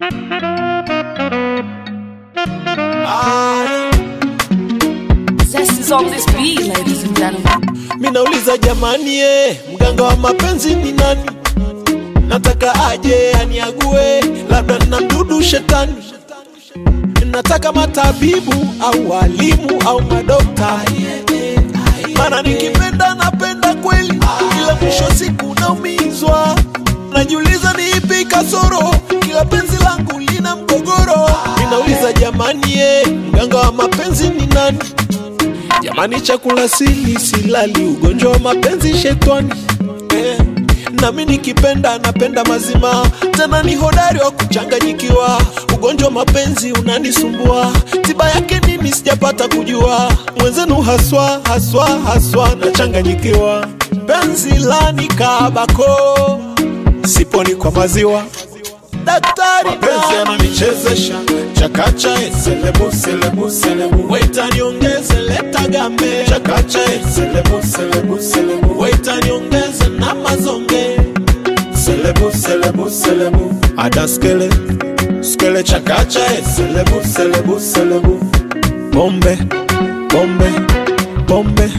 Zest is on this beat, ladies and gentlemen. Minauliza jamani, eh, mganga wa mapenzi ni nani? Nataka aje aniague, labda na mdudu shetani. Nataka matabibu au walimu au madokta, maana nikipenda napenda kweli, ila mwisho siku naumizwa. Najiuliza ni ipi kasoro, kila penzi langu lina mgogoro. Ninauliza jamani, eh, mganga wa mapenzi ni nani? Jamani, chakula sili silali, ugonjwa wa mapenzi shetani eh. Nami nikipenda napenda mazima, tena ni hodari wa kuchanganyikiwa. Ugonjwa wa mapenzi unanisumbua, tiba yake nini sijapata kujua. Mwenzenu haswa haswa haswa nachanganyikiwa, penzi lani kabako, siponi kwa maziwa daktari mapenzi yananichezesha chakacha eh, selebu selebu selebu Waita niongeze leta gambe chakacha eh, selebu selebu selebu Waita niongeze na mazonge selebu selebu selebu ada skele skele chakacha eh, selebu selebu selebu pombe pombe pombe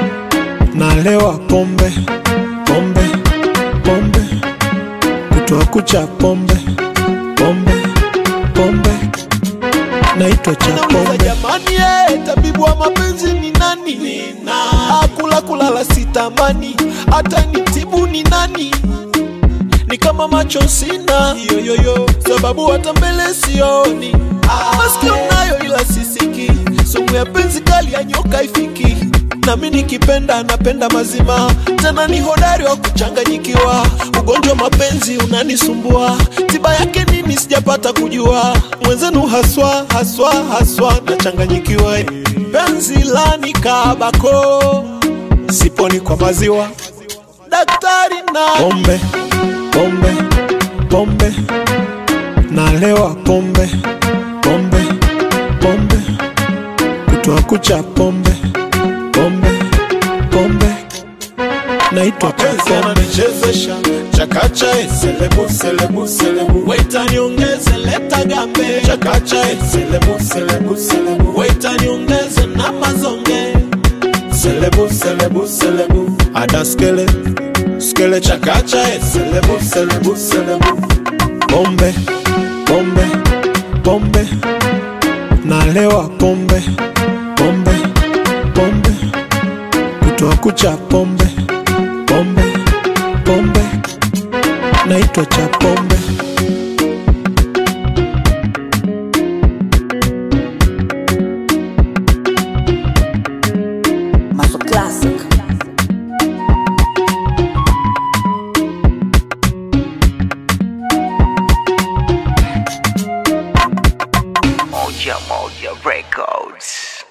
nalewa pombe pombe pombe kutoa kucha pombe pombe pombe naitwa cha pombe jamani eh, tabibu wa mapenzi ni nani nina akula kulala sitamani hata nitibu ni nani ni kama macho sina yoyoyo sababu hata mbele sioni masikio nayo ila sisiki sumu ya penzi kali ya nyoka ifiki nami nikipenda napenda mazima tena ni hodari wa kuchanganyikiwa ugonjwa wa mapenzi unanisumbua tiba yake nini sijapata kujua mwenzenu haswa haswa haswa nachanganyikiwa penzi lani kabako siponi kwa maziwa daktari na pombe pombe pombe nalewa pombe pombe pombe kutoa kucha pombe pombe pombe naitwa cha mapenzi pombe yananichezesha chakacha eh, selebu selebu selebu Waita niongeze leta gambe chakacha eh, selebu selebu selebu Waita niongeze na mazonge selebu selebu selebu ada skele skele chakacha eh, selebu selebu selebu pombe pombe pombe nalewa pombe pombe pombe kutoa kucha pombe pombe pombe naitwa cha pombe Maso Classic. Moja Moja Records.